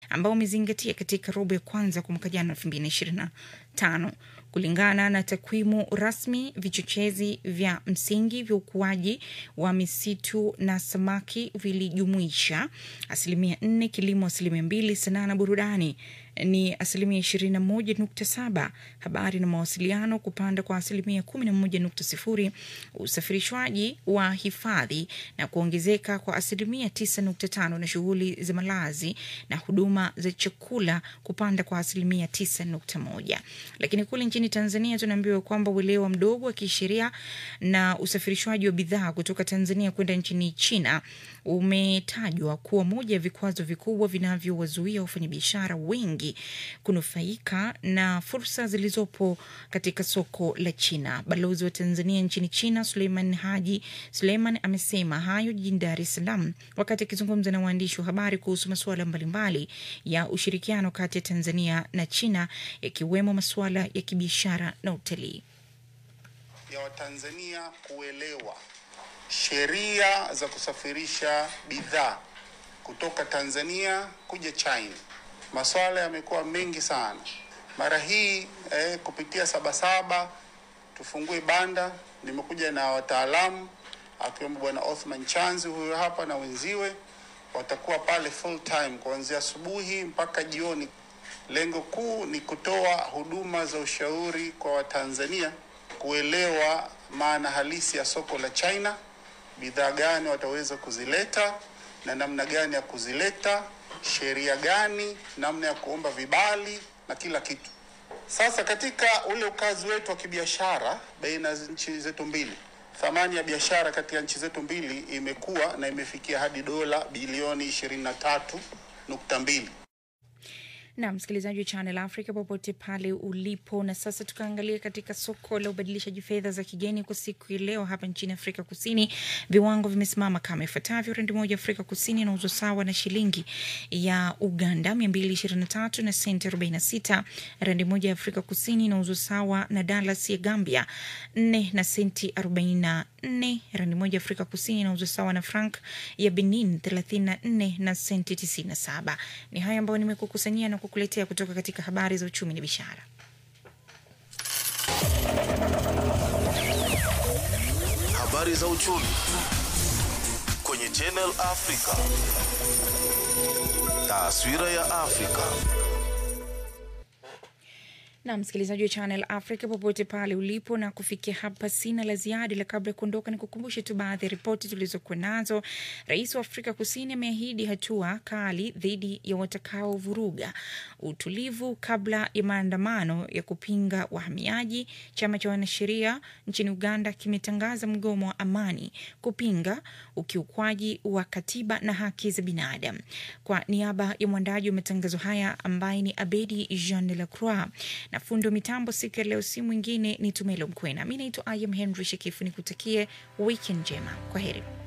ambao umezingatia katika robo ya kwanza kwa mwaka jana elfu mbili na ishirini na tano. Kulingana na takwimu rasmi, vichochezi vya msingi vya ukuaji wa misitu na samaki vilijumuisha asilimia nne, kilimo asilimia mbili, sanaa na burudani ni asilimia ishirini na moja nukta saba, habari na mawasiliano kupanda kwa asilimia kumi na moja nukta sifuri, usafirishwaji wa hifadhi na kuongezeka kwa asilimia tisa nukta tano na shughuli za malazi na huduma za chakula kupanda kwa asilimia tisa nukta moja. Lakini kule nchini Tanzania tunaambiwa kwamba uelewa mdogo wa kisheria na usafirishwaji wa bidhaa kutoka Tanzania kwenda nchini China umetajwa kuwa moja ya vikwazo vikubwa vinavyowazuia wafanyabiashara wengi kunufaika na fursa zilizopo katika soko la China. Balozi wa Tanzania nchini China Suleiman Haji Suleiman amesema hayo jijini Dar es Salaam wakati akizungumza na waandishi wa habari kuhusu masuala mbalimbali ya ushirikiano kati ya Tanzania na China yakiwemo masuala ya kibiashara na utalii. ya Watanzania kuelewa sheria za kusafirisha bidhaa kutoka Tanzania kuja China. Masuala yamekuwa mengi sana. Mara hii eh, kupitia Sabasaba tufungue banda, nimekuja na wataalamu akiwemo Bwana Othman Chanzi huyo hapa na wenziwe, watakuwa pale full time kuanzia asubuhi mpaka jioni. Lengo kuu ni kutoa huduma za ushauri kwa Watanzania kuelewa maana halisi ya soko la China, bidhaa gani wataweza kuzileta na namna gani ya kuzileta, sheria gani, namna ya kuomba vibali na kila kitu. Sasa katika ule ukazi wetu wa kibiashara baina ya nchi zetu mbili, thamani ya biashara kati ya nchi zetu mbili imekuwa na imefikia hadi dola bilioni 23.2. na msikilizaji wa Channel Africa popote pale ulipo. Na sasa tukaangalia katika soko la ubadilishaji fedha za kigeni kwa siku ya leo hapa nchini Afrika Kusini, viwango vimesimama kama ifuatavyo: randi moja Afrika Kusini inauzwa sawa na shilingi ya Uganda 223 na senti 46. Randi moja ya Afrika Kusini inauzwa sawa na dalas ya Gambia 4 na senti 44. Randi moja ya Afrika Kusini inauzwa sawa na frank ya Benin 34 na senti 97. Ni haya ambayo nimekukusanyia na kukuletea kutoka katika habari za uchumi na biashara. Habari za uchumi kwenye Channel Africa. Taswira ya Afrika. na msikilizaji wa Channel Africa popote pale ulipo, na kufikia hapa sina la ziada, ila kabla ya kuondoka ni kukumbushe tu baadhi ya ripoti tulizokuwa nazo. Rais wa Afrika Kusini ameahidi hatua kali dhidi ya watakaovuruga utulivu kabla ya maandamano ya kupinga wahamiaji. Chama cha wanasheria nchini Uganda kimetangaza mgomo wa amani kupinga ukiukwaji wa katiba na haki za binadamu. Kwa niaba ya mwandaji wa matangazo haya ambaye ni Abedi Jean de la Croix na fundi wa mitambo siku ya leo, si mwingine ni Tumelo Mkwena. Mi naitwa Ayam Henry Shekifu, nikutakie wikendi njema. Kwa heri.